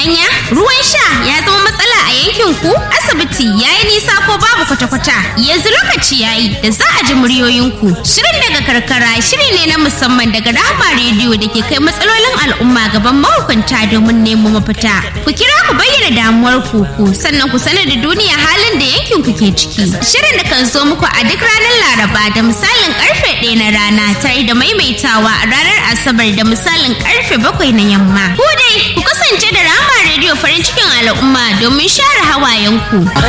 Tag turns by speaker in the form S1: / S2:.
S1: hanya ruwan sha ya zama matsala a yankin ku asibiti ya yi nisa ko babu kwata-kwata yanzu lokaci ya yi da za a ji muryoyinku shirin daga karkara shiri ne na musamman daga rahama rediyo da ke kai matsalolin al'umma gaban mahukunta domin nemo mafita ku kira ku bayyana damuwar ku ku sannan ku sanar da duniya halin da yankin ku ke ciki shirin da kan zo muku a duk ranar laraba da misalin karfe ɗaya na rana tare da maimaitawa a ranar asabar da misalin karfe bakwai na yamma ku dai ku kasance da rahama rediyo farin cikin al'umma domin share hawayenku